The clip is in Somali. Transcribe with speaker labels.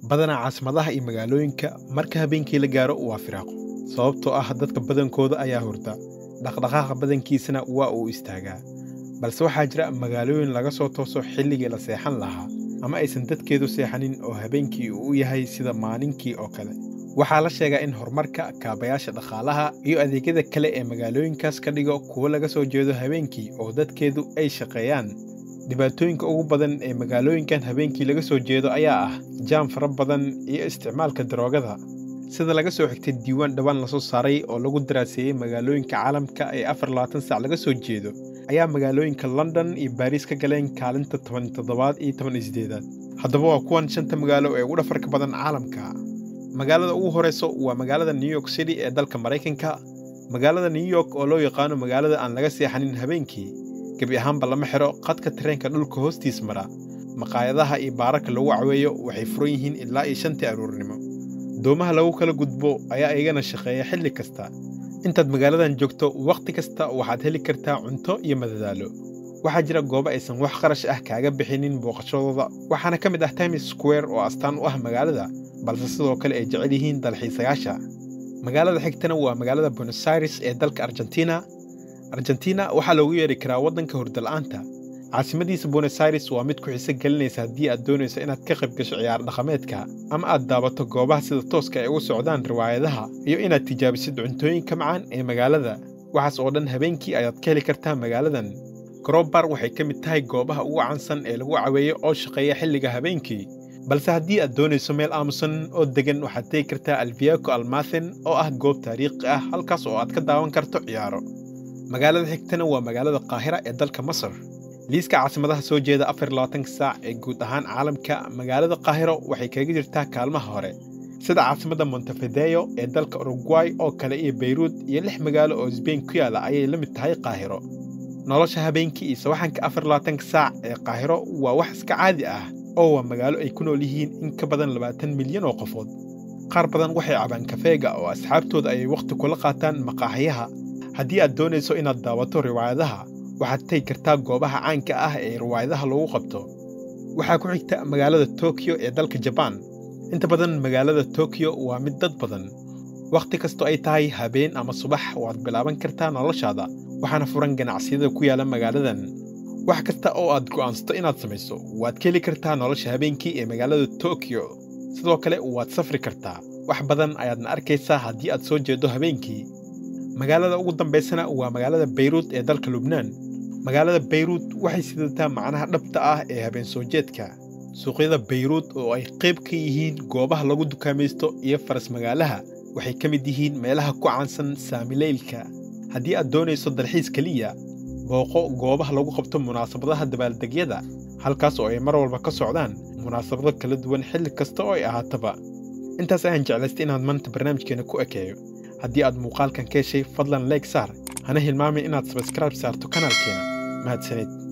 Speaker 1: badanaa caasimadaha iyo magaalooyinka marka habeenkii la gaaro waa firaaqo sababtoo ah dadka badankooda ayaa hurda dhaqdhaqaaqa badankiisana waa uu istaagaa balse waxaa jira magaalooyin laga soo tooso xilligii la seexan lahaa ama aysan dadkeedu seexanin oo habeenkii uu u yahay sida maalinkii oo kale waxaa la sheegaa in horumarka kaabayaasha dhaqaalaha iyo adeegyada kale ee magaalooyinkaas ka dhigo kuwo laga soo jeedo habeenkii oo dadkeedu ay shaqeeyaan dhibaatooyinka ugu badan ee magaalooyinkan habeenkii laga soo jeedo ayaa ah jaam fara badan iyo isticmaalka daroogada sida laga soo xigtay diiwaan dhowaan lasoo saaray oo lagu daraaseeyey magaalooyinka caalamka ee afar labaatan sac laga soo jeedo ayaa magaalooyinka london iyo baariis ka galeen kaalinta toban toddobaad iyo toban iyo sideedaad haddaba waa kuwan shanta magaalo ee ugu dhafarka badan caalamka magaalada ugu horeyso waa magaalada new york city ee dalka maraykanka magaalada new york oo loo yaqaano magaalada aan laga seexanin habeenkii gebi ahaanba lama xiro qadka tareenka dhulka hoostiis mara maqaayadaha iyo baararka lagu caweeyo waxay furan yihiin ilaa iyo shantii aruurnimo doomaha lagu kala gudbo ayaa igana shaqeeya xilli kasta intaad magaaladan joogto wakhti kasta waxaad heli kartaa cunto iyo madadaalo waxaa jira goobo aysan wax qarash ah kaaga bixinin booqashadooda waxaana ka mid ah times square oo astaan u ah magaalada balse sidoo kale ay jecel yihiin dalxiisayaasha magaalada xigtana waa magaalada buenos aires ee dalka argentina argentina waxaa loogu yeeri karaa waddanka hurdala'aanta caasimadiisa buenos aires waa mid ku xiso gelinaysa haddii aad doonayso inaad ka qayb gasho ciyaar dhaqameedka ama aad daabato goobaha sida tooska ay ugu socdaan riwaayadaha iyo inaad tijaabisid cuntooyinka macaan ee magaalada waxaas oo dhan habeenkii ayaad ka heli kartaa magaaladan grobar waxay ka mid tahay goobaha ugu caansan ee lagu caweeyo oo shaqeeya xilliga habeenkii balse haddii aad doonayso meel aamusan oo degan waxaad tegi kartaa alviaco almathen oo ah goob taariikhi ah halkaas oo aad ka daawan karto ciyaaro magaalada xigtana waa magaalada qaahira ee dalka masar liiska caasimadaha soo jeeda afar labaatanka saac ee guud ahaan caalamka magaalada qaahiro waxay kaga jirtaa kaalmaha hore sida caasimadda montevideo ee dalka uruguay oo kale iyo bayruud iyo lix magaalo oo sbain ku yaala ayay la mid tahay qaahiro nolosha habeenkii iyo sawaxanka afar labaatanka saac ee qaahiro waa wax iska caadi ah oo waa magaalo ay ku nool yihiin in ka badan labaatan milyan oo qofood qaar badan waxay cabaan kafeega oo asxaabtooda ayay wakhti kula qaataan maqaaxiyaha haddii aad doonayso inaad daawato riwaayadaha waxaad tegi kartaa goobaha caanka ah ee riwaayadaha lagu qabto waxaa ku xigta magaalada tokiyo ee dalka jabaan inta badan magaalada tokiyo waa mid dad badan wakhti kastoo ay tahay habeen ama subax waad bilaaban kartaa noloshaada waxaana furan ganacsiyada ku yaala magaaladan wax kasta oo aad go'aansato inaad samayso waad ka heli kartaa nolosha habeenkii ee magaalada tokiyo sidoo kale waad safri kartaa wax badan ayaadna arkaysaa haddii aad soo jeedo habeenkii magaalada ugu dambaysana waa magaalada bayruud ee dalka lubnaan magaalada bayruud waxay sidataa macnaha dhabta ah ee habeen soo jeedka suuqyada bayruud oo ay qayb ka yihiin goobaha lagu dukaamaysto iyo faras magaalaha waxay ka mid yihiin meelaha ku caansan saamileylka haddii aad doonayso dalxiis keliya booqo goobaha lagu qabto munaasabadaha dabaaldegyada halkaas oo ay mar walba ka socdaan munaasabado kala duwan xilli kasta oo ay ahaataba intaas ayaan jeclaystay inaad maanta barnaamijkeena ku ekeeyo haddii aad muuqaalkan ka heshay fadlan leeg saar hana hilmaamin inaad sabskraib saarto kanaalkeena mahadsanid